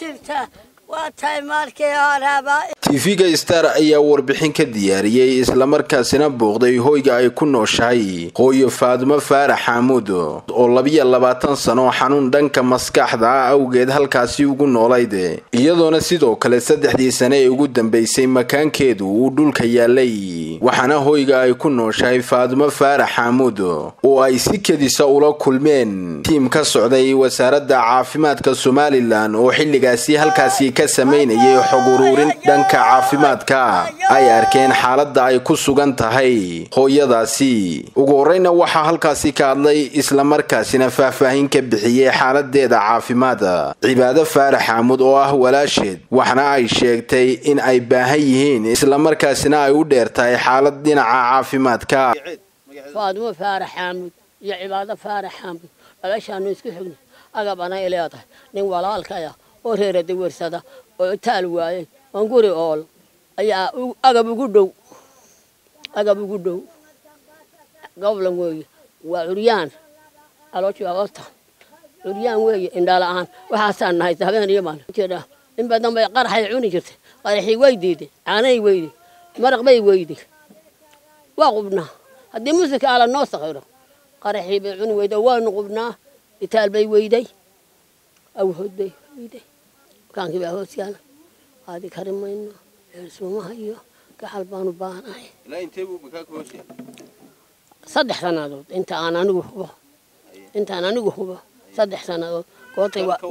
jirta waa tahay markii horeba tv-ga star ayaa warbixin ka diyaariyey islamarkaasina booqday hoyga ay ku nooshahay hooyo faadumo faarax xaamuud oo labiyo labaatan sano xanuun dhanka maskaxda ah awgeed halkaasi ugu noolayd iyadoona sidoo kale saddexdii sane ee ugu dambeysay makaankeedu uu dhulka yaalay waxaana hoyga ay ku nooshahay faadumo faarax xaamuud oo ay si kedisa ula kulmeen tiim ka socday wasaaradda caafimaadka somalilan oo xilligaasi halkaasi ka samaynayay xog uruurin dhanka caafimaadka ay arkeen xaaladda ay ku sugan tahay hooyadaasi ugu horreyna waxaa halkaasi ka hadlay islamarkaasina faahfaahin ka bixiyey xaaladeeda caafimaad cibaado faarax xaamud oo ah walaasheed waxna ay sheegtay in ay baahan yihiin islamarkaasina ay u dheer tahay xaalad dhinaca caafimaadka faadumo faarax xaamud iyo cibaado faarax xaamud dhalashaanu isku xigna agab anay leedahay nin walaalkaya oo reera dawersada oo taal waayey oon guri ool ayaa agab ugu dhow agab ugu dhow goblan weeye waa curyaan calooshii agoota curyaan weeye indhala-aan waxaasaan nahay habeen iyo maalin jira in badan bay qaraxay cuni jirtay qaraxii way diiday caanay weyday maraq bay weyday waa qubnaa haddii musika ala noo sakhiro qaraxii bay cuni weyday waanu qubnaa itaal bay weyday awhood bay weyday makaankii baa hoos yaala qaadi kari mayno eersuumaha iyo gaxal baanu baahanahay saddex sannadood inta aan anigu hubo intaan anigu hubo saddex sannadood goortay waa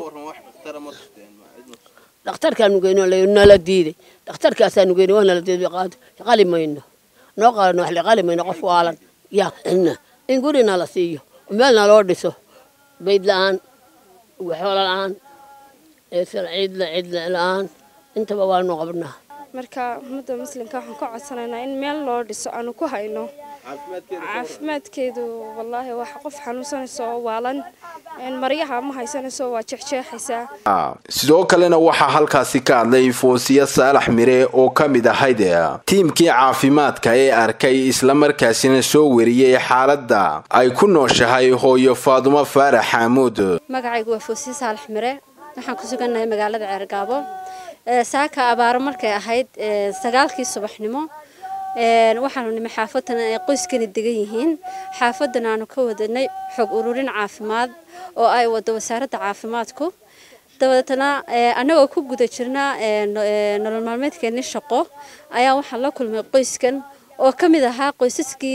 dhakhtarkaanu geyno nala diiday dhakhtarkaasaanu geyno waa nala diiday qaado qali mayno noo qalano wax qali mayno qof waalan yaa cidna in guri nala siiyo meel naloo dhiso bayd la-aan waxoola la-aan ciidla ciidla la-aan intaba waanu qabnaa marka ummadda muslimka waxaan ka codsanaynaa in meel loo dhiso aanu ku hayno caafimaadkeedu wallaahi wax qof xanuunsanaysa oo waalan maryaha ma haysanayso waa jeexjeexaysaa sidoo kalena waxaa halkaasi ka hadlay foosiya saalax mire oo ka mid ahayd tiimkii caafimaadka ee arkay islamarkaasina soo weriyey xaaladda ay ku nooshahay hooyo faadumo faarax xaamuud magacaygu waa foosiya saalax mire waxaan ku sugannahay magaalada ceergaabo saaka abaaro markay ahayd sagaalkii subaxnimo waxaanu nimi xaafadan ay qoyskani degan yihiin xaafadan aanu ka wadanay xog ururin caafimaad oo ay wado wasaaradda caafimaadku dabadeetna annagoo ku guda jirna nolol maalmeedkeeni shaqo ayaa waxaan la kulmay qoyskan oo ka mid ahaa qoysaskii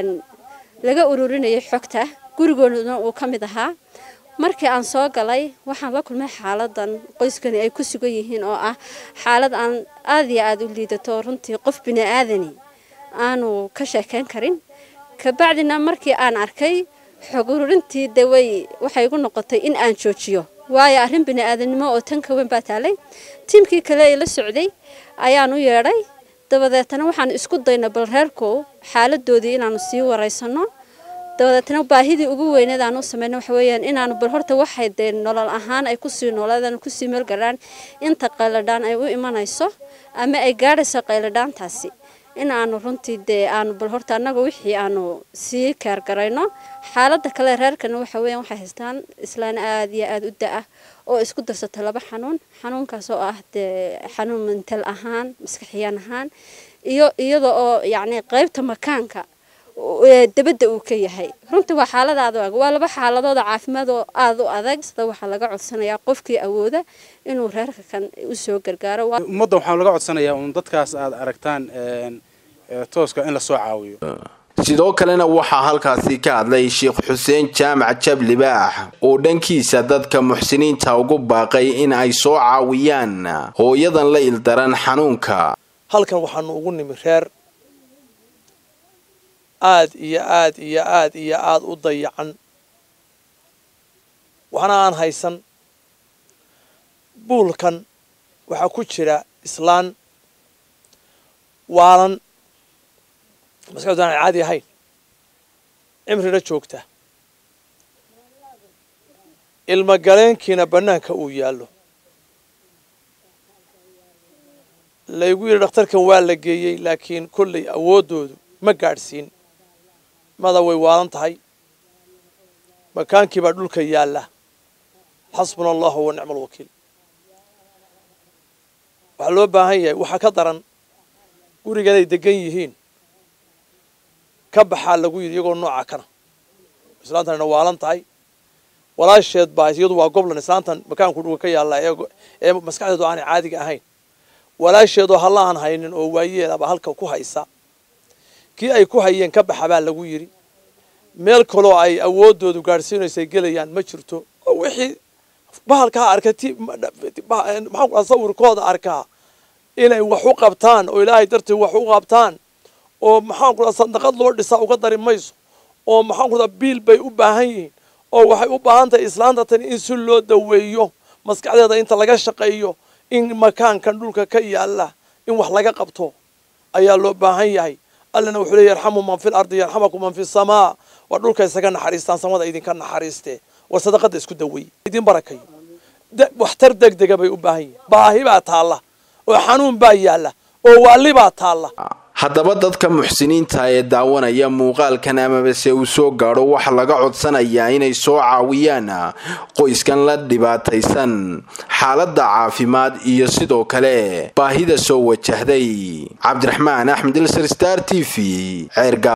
laga ururinayay xogta gurigooduna uu ka mid ahaa markii aan soo galay waxaan la kulmay xaaladan qoyskani ay ku sugan yihiin oo ah xaalad aan aad iyo aada u liidato runtii qof bini aadani aanu ka sheekeyn karin kabacdina markii aan arkay xog ururintii de way waxay igu noqotay in aan joojiyo waayo arrin bini aadanimo oo tan ka weyn baa taalay tiimkii kale ee la socday ayaan u yeedhay dabadeetna waxaan isku dayna bal reerkow xaaladoodii inaanu sii waraysano dabadeetna baahidii ugu weyneed aan u samayno waxa weeyaan inaanu bal horta waxay dee nolol ahaan ay kusii noolaadaan kusii meelgalaan inta qayladhaan ay u imanayso ama ay gaadhayso qayladhaantaasi in aanu runtii dee aanu bal horta annaga wixii aanu sii keergarayno xaaladda kale reerkana waxa weeyaan waxay haystaan islaan aada iyo aada u da-ah oo isku darsata laba xanuun xanuunkaas oo ah dee xanuun mental ahaan maskaxiyaan ahaan iyo iyada oo yacni qaybta makaanka dabadda uu ka yahay runtii waa xaalada aad u ag waa laba xaaladooda caafimaad oo aada u adag sida waxaa laga codsanayaa qofkii awooda inuu reerka kan usoo gargaaro ummadda waxaa laga codsanayaa uun dadkaas aad aragtaan tooska in lasoo caawiyo sidoo kalena waxaa halkaasi ka hadlay sheekh xuseen jaamac jablibaax oo dhankiisa dadka muxsiniinta ugu baaqay in ay soo caawiyaan hooyadan la ildaran xanuunka halkan waxaanu ugu nimi reer aad iyo aad iyo aad iyo aada u dayacan waxna aan haysan buulkan waxaa ku jira islaan waalan maskaxdu aan caadi ahayn cimrina joogta ilma galeenkiina bannaanka uu yaallo laygu yidhi dhakhtarkan waa la geeyey laakiin kollay awooddoodu ma gaadhsiin mada way waalan tahay makaankii baa dhulka yaalla xasbuna allahu wa nicma alwakiil waxaa loo baahan yahay waxaa ka daran guriganay degan yihiin ka baxaa lagu yidhi iyagoo nooca kana islaantanna waalan tahay walaasheed baa iyadu waa goblan islaantan makaanku dhuga ka yaalla ee maskaxdeedu aanay caadiga ahayn walaasheedoo halla aan haynin oo waayeelaba halka ku haysa kii ay ku hayeen ka baxa baa lagu yidhi meel kaloo ay awooddoodu gaadhsiinaysay gelayaan ma jirto oo wixii bahalkaa arka ti maxaa sawirkooda arkaa inay wax u qabtaan oo ilaahay darteed wax u qabtaan oo maxaan ku sandaqad loo dhisaa uga dari mayso oo maxaan ku biil bay u baahan yihiin oo waxay u baahan tahay islaanta tani in si loo daweeyo maskaxdeeda inta laga shaqeeyo in makaankan dhulka ka yaalla in wax laga qabto ayaa loo baahan yahay allana wuxuu leey yarxamu man fil ardi yarxamakum man fi samaa waa dhulka isaga naxariistaan samada idinka naxariiste war sadaqada isku daweey idin barakayo waxtar degdega bay u baahan yihiin baahi baa taalla oo xanuun baa yaalla oo waali baa taalla haddaba dadka muxsiniinta ee daawanaya muuqaalkan amabase uu soo gaadho waxa laga codsanayaa inay soo caawiyaan qoyskan la dhibaataysan xaaladda caafimaad iyo sidoo kale baahida soo wajahday cabdiraxmaan axmed ilsar star t v ceerga